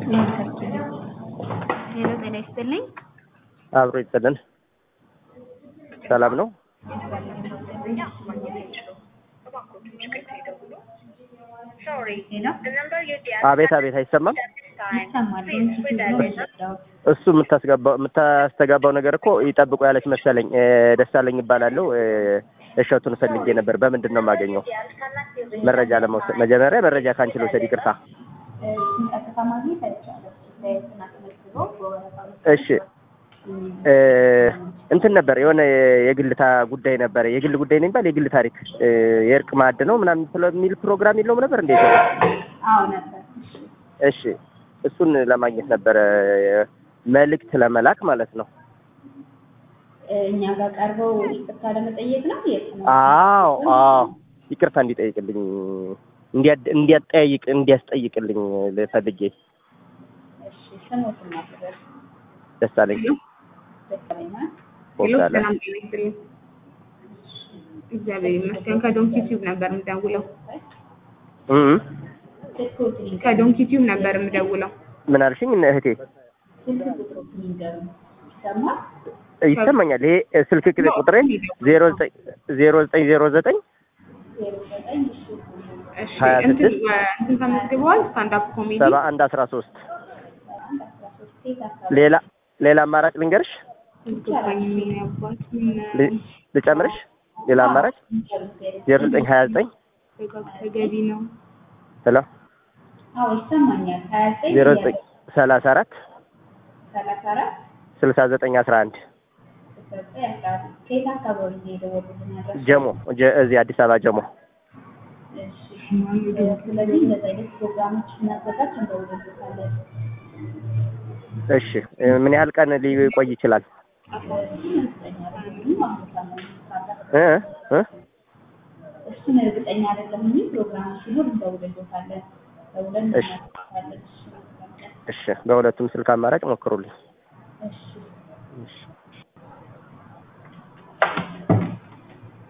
ሄሎ ጤና ይስጥልኝ። አብሮ ይጥልን። ሰላም ነው? አቤት አቤት፣ አይሰማም። ይሰማል። እሱ የምታስገባው የምታስተጋባው ነገር እኮ ይጠብቁ ያለች መሰለኝ። ደሳለኝ ይባላለሁ። እሸቱን ፈልጌ ነበር። በምንድን ነው የማገኘው መረጃ ለመውሰድ? መጀመሪያ መረጃ ከአንቺ ልውሰድ። ይቅርታ። እሺ እንትን ነበር የሆነ የግል ታ- ጉዳይ ነበረ። የግል ጉዳይ ነው የሚባል የግል ታሪክ የእርቅ ማዕድ ነው ምናምን ስለሚል ፕሮግራም የለውም ነበር እንዴት? አዎ ነበር። እሺ እሱን ለማግኘት ነበረ መልእክት ለመላክ ማለት ነው። እኛ ጋር ቀርበው ይቅርታ ለመጠየቅ ነው። የት ነው? አዎ አዎ ይቅርታ እንዲጠይቅልኝ እንዲያድ- እንዲያጠያይቅ እንዲያስጠይቅልኝ ፈልጌ እሺ ስሞትን ማክበር ደሳለኝ ደስተኛ ቦጋለ ሰላም ጤና ይስጥልኝ። እግዚአብሔር ይመስገን። ከዶንኪ ቲዩብ ነበር የምደውለው። እ እ ስልኮትን ከዶንኪ ቲዩብ ነበር የምደውለው። ምን አልሽኝ እህቴ? ስልክ ቁጥሮትን ይንገሩ። ይሰማል? ይሰማኛል። ይሄ ስልክ ቁጥር ቁጥሬን ዜሮ ዘጠኝ ዜሮ ዘጠኝ ዜሮ ዘጠኝ ዜሮ ዘጠኝ እሺ እሺ ሀያ እንትን ስድስት እንትን ተመዝግበዋል። ስታንድ አፕ ኮሜዲ ሰባ አንድ አስራ ሶስት አንድ አስራ ሶስት ሴት አካባቢ ሌላ ሌላ አማራጭ ልንገርሽ ገባኝ። ምን ያባት ምን ል- ልጨምርሽ? ሌላ አማራጭ ዜሮ ዘጠኝ ሀያ ዘጠኝ ተገቢ ነው። ሄሎ አዎ ይሰማኛል። ሀያ ዘጠኝ ዜሮ ዘጠኝ ሰላሳ አራት ሰላሳ አራት ስልሳ ዘጠኝ አስራ አንድ ስልሳ ዘጠኝ አስራ አራት ከየት አካባቢ ነው የደወሉልን ያላችሁ? ጀሞ ጀ- እዚህ አዲስ አበባ ጀሞ። እሺ ስለዚህ እንደዚህ አይነት ፕሮግራሞች ስናዘጋጅ እንደውልበታለን። እሺ ምን ያህል ቀን ሊቆይ ይችላል? እ እ እሱን እርግጠኛ አይደለም እንጂ ፕሮግራሙ ሲኖር እንደውልበታለን። ደውለን እሺ። እናሳውቃለን። እሺ በሁለቱም ስልክ አማራጭ ሞክሩልኝ። እሺ እሺ